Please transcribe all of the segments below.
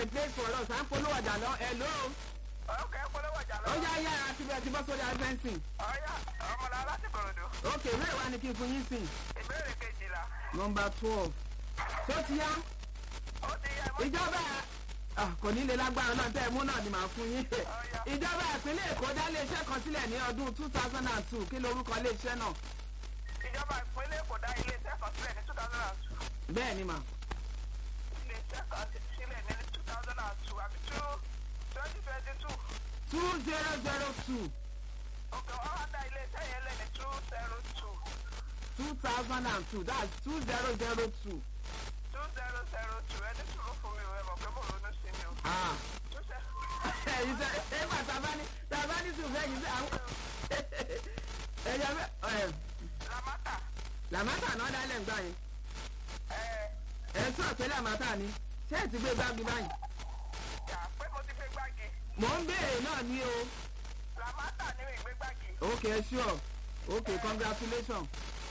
a place for us à ń polówó ọjà lọ ẹ ló ok polówó ọjà ó lọ. yá yára ti bẹ̀rẹ̀ ti bọ́ sórí adventing ọ̀ya ọmọlá láti kòròdú. ok ìwé wa ni kí n fún yín sìn ìbéèrè kejìlá. nọmba twelve tó ti yá ó ti yẹ mọ́. ìjọba ah, kò ní lè lágbára náà tẹ́ ẹ mú náà ni màá fún yín ìjọba ìpínlẹ̀ èkó dá iléeṣẹ́ kan sílẹ̀ ní ọdún two thousand and two kí lorúkọ iléeṣẹ́ náà ìjọba ìpínlẹ̀ èkó dá iléeṣẹ́ kan sílẹ̀ ní two thousand and two. bẹ́ẹ̀ ni mà iléeṣẹ́ kan ti sílẹ̀ ní two thousand and two àbí two twenty twenty two. two zero zero two òkè wọ́n wá dá iléeṣẹ́ yẹn lẹ̀ ní two zero two. two thousand and two that's two zero zero two two zero zero two ẹni sùúrù fún mi ò ẹ mọ̀ pé mo ronú sí ni o. ah two zero ẹ̀yin sẹ́ ẹ bá tabani tabani sùn fẹ́ yìí sẹ́ àwọn ẹ̀yà bẹ́ ẹ̀ lamata làmátà náà dálẹ̀ ń gbà yẹn ẹ̀ ẹ̀ tún àpẹ́ làmátà ni ṣé ẹ ti gbé gbági báyìí yà pé mo ti gbé gbági. mò ń béèrè náà ní o lamata ni mi gbé gbági. ok sure ok congratulations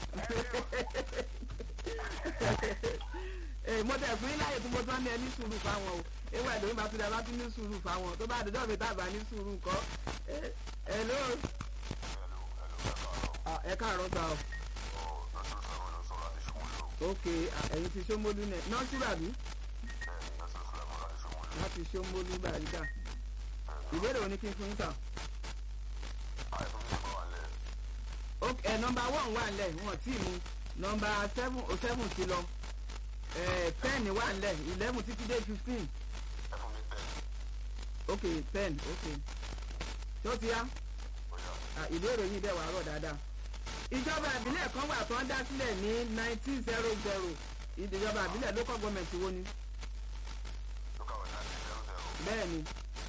ee mo tẹ̀ fún yín láyè tí mo tán ní ẹ ní sùúrù fáwọn o ewu ẹ̀dọ́ ìbá tún dẹ̀ bá tún ní sùúrù fáwọn tó bá àdójọ́ mi tàbá ní sùúrù kọ́ ẹ ló ẹ káàárọ̀ sá o ok ah, ẹ̀yin ti ṣómólú nẹ̀ nọ́ọ̀sì bàbí láti ṣómólú bàríkà ìbéèrè òní kí n fún yín sà ok ẹ nọmba one wà nílẹ̀ wọn tí mu nọmba seven o seven ti lọ ẹ ten wà nílẹ̀ eleven títí dé fifteen ok ten ok tó ti yá Ah, ìbéèrè yìí dẹ̀ wà rọ̀ dáadáa ìjọba ìbílẹ̀ kan wà tó ń dá sílẹ̀ ní nineteen zero zero ìjọba ìbílẹ̀ local government wo ni bẹ́ẹ̀ ni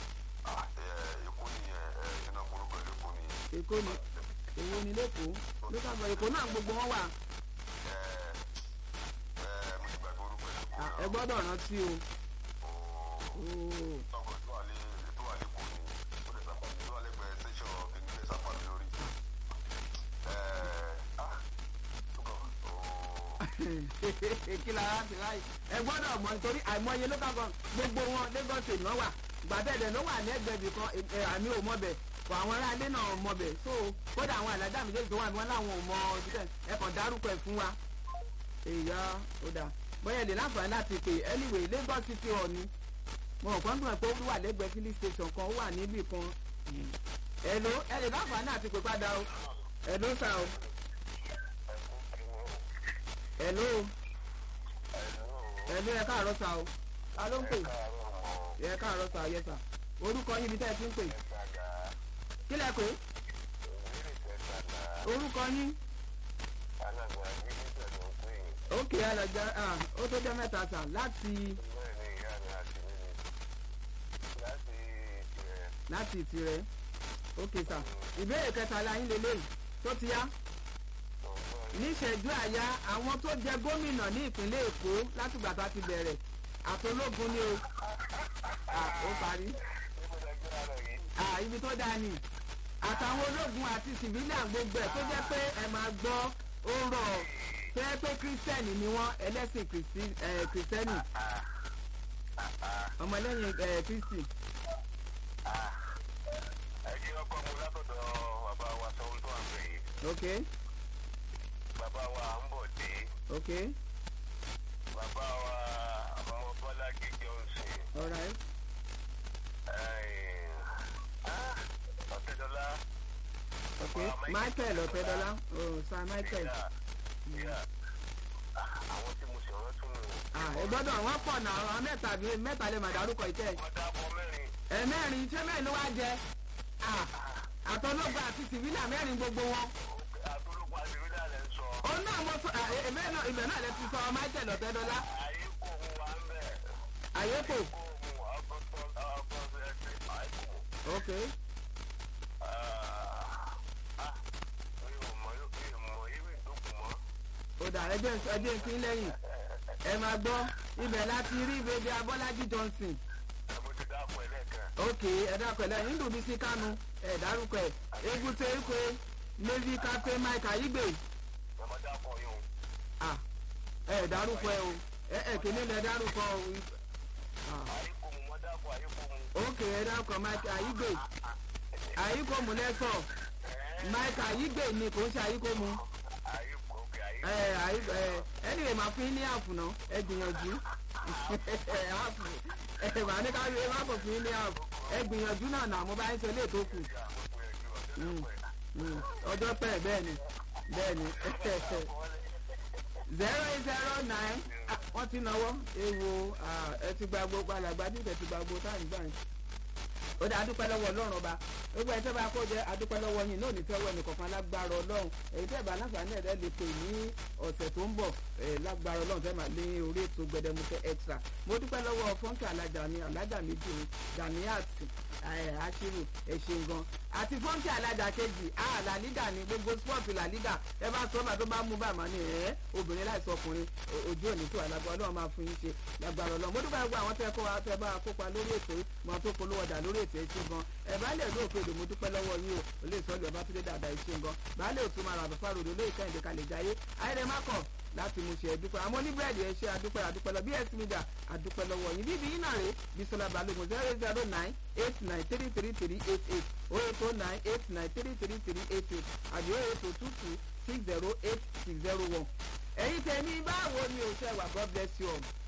èkó ni èwo ni lẹ́kọ̀ọ́ local government èkó náà gbogbo wọn wà Ah, ẹ gbọ́dọ̀ rántí o. Oh. kí la wá sí láyé ẹ gbọ́dọ̀ mọ̀ nítorí àìmọye local government gbogbo wọn lagos state náà wà gbàtẹ́dẹ̀ ló wà ní ẹgbẹ̀bì kan ẹ, àmì ò mọ̀ bẹ̀ kò àwọn aráalé náà ò mọ̀ bẹ̀ so kódà àwọn àlájá méjèèjì tó wà ní wọn láwọn ò mọ ọdún ẹ kàn dárúkọ ẹ fún wa èyà ó dà bóyá lè láǹfààní láti pè anyway lagos city hall ni mo rò kán dùn ẹ pé ó wà lẹ́gbẹ̀ẹ́ filling station kan ó wà níbì kan ẹ̀ló ẹ lè láǹfààní láti pè padà o ẹ̀ló sà o ẹ̀ló ẹ̀ló ẹ káàárọ̀ sà o ta ló ń pè ẹ káàárọ̀ sà yẹ sà orúkọ yín ibi tẹ́ ẹ ti ń pè kí lẹ pè orúkọ yín ókè alájà ah ó tó jẹ́ mẹ́ta sà láti láti ìtirẹ̀ ókè sà ìbéèrè kẹta la yín lélẹ́yìí tó ti yá níṣẹ́jú àyà àwọn tó jẹ gómìnà ní ìpínlẹ̀ èkó látìgbà tá a ti bẹ̀rẹ̀ àtológun ni o Ah, ó parí Ah, ibi tó dáa ni àtàwọn ológun àti civilian gbogbo ẹ̀ tó jẹ́ pé ẹ máa gbọ́ ó rọ̀ tó jẹ́ pé kírísítẹ́nì ni wọ́n ẹlẹ́sìn Kristi- eh, kìrìsìtẹ́nì ọmọlẹ́yìn eh, kristi ok Bàbá wa ń bọ̀ dé. ok Bàbá wa ọmọ Bọ́lájí Johnson. alright Ọ̀tẹ́dọ́lá. ok michael ọ̀tẹ́dọ́lá oh sir michael Àwọn tí mo sì rántí nù. ah ẹ gbọ́dọ̀ wọ́n pọ̀ náà àwọn mẹ́ta bíi mẹ́ta lè máa dárúkọ ìtẹ́ Wọ́n dábọ̀ mẹ́rin. ẹ mẹ́rin ṣé mẹ́rin ló wá jẹ ah àtọ́lọ́gba àti civilian mẹ́rin gbogbo wọn Àtúrúkọ àdìrídà lẹ̀ ń sọ. òun náà mo sọ ah, eh, ibẹ̀ náà ibẹ̀ náà lè ti sọ michael ọ̀tẹ́dọ́lá Ayé kò mú wa ń bẹ̀. àyépò Kò mú ọgọ́tọ̀ ọgọ́tọ̀ ẹgbẹ́ àìkú. ok Mi ò mọ mi ò mọ irú ìdókùn mọ́. ó dà ẹjẹ́ ẹjẹ́ ìpín lẹ́yìn ẹ máa gbọ́ ibẹ̀ láti rí ìbèbí abọ́lájí johnson Ẹ mo ti dáàbò ẹ̀ lẹ́ẹ̀kan. ok ẹ dákọ̀ ẹ̀ lẹ́yìn nílùú bísí kánú ẹ dárúkọ ẹ̀ egute ekwe navy captain mike ayigbe Ẹ mọ dáàbò yín o. ah ẹ dárúkọ ẹ o ẹ ẹ kìíní lẹ dárúkọ o Ah, Ayé kò mú mọ́ ókè ẹ dákọ̀ mike ayígbè ayíkòmù lẹ́sọ̀ mike ayígbè ni kò ń ṣe ayíkòmù ayé kò kí ayé ẹ ayígbè ẹ anyway máa fún yín ní àfù náà ẹ gbìyànjú àfù ẹ màá ní ká ẹ má kò fún yín ní àfù ẹ gbìyànjú náà nà mo bá ń ṣe ilé tó kù Mm, ọjọ́ pẹ́ bẹ́ẹ̀ ni bẹ́ẹ̀ ni zero eight zero nine ah, wọ́n ti náwó ewo ah, ẹ ti gba gbogbo alàgbà dídẹ̀ ti gba gbogbo táyì báyìí ó dá adúpẹ́ lọ́wọ́ ọlọ́run ọba gbogbo ẹ̀ tẹ́ bá kó jẹ́ adúpẹ́ lọ́wọ́ yín náà ní tẹ́wọ́ ẹnì kọ̀ọ̀kan lágbára ọlọ́run èyí tẹ́ bá láǹfààní ẹ̀dẹ́ lè pè ní ọ̀sẹ̀ tó ń bọ̀ eh, lágbára ọlọ́run tẹ́ máa lé orí ètò gbẹdẹmukẹ extra mo dúpẹ́ lọ́wọ́ fọ́nkì alájà mi alájà méjì mi ganiat eh, ashiru ẹ̀ṣin gan àti fọ́nkì alájà kejì ah làlígà ni gbogbo sport làlígà ẹ bá sọ bá tó bá mú bàmá ni ẹ̀ obìnrin láìsọ ọkùnrin o- ojú òní tó alágbára ọlọ́run máa fún yín ṣe lágbára ọlọ́run mo dúpẹ́ gbogbo àwọn tẹ́ kó wa tẹ́ bá kópa lórí ètò yìí mọ tó polówó ọjà lórí ètò ẹ̀ṣin gan ẹ̀ bá lè lóòpé èdè mo dúpẹ́ lọ́wọ́ yín o olè sọ́ọ̀lù ọba tó dé dáadáa ẹ̀ṣin gan bá lè tún máa rà bàbá ròdò lóye kẹ́hìndé kalẹ̀ jáyé ayẹyẹ má kọ̀ láti mú ṣe ẹdúpẹ́ àmọ́ oníbẹ̀rẹ̀dì ẹ ṣe adúpẹ́ adúpẹ́ lọ bs media adúpẹ́ lọ́wọ́ yín bíbí yín náà rè bisola balogun zero eight zero nine eight nine three three three eight eight oh eight oh nine eight nine three three three eight eight àbí oh eight oh two two six zero eight six zero one. ẹ̀yin tẹ̀mí báwo ni o ṣe wà god bless you all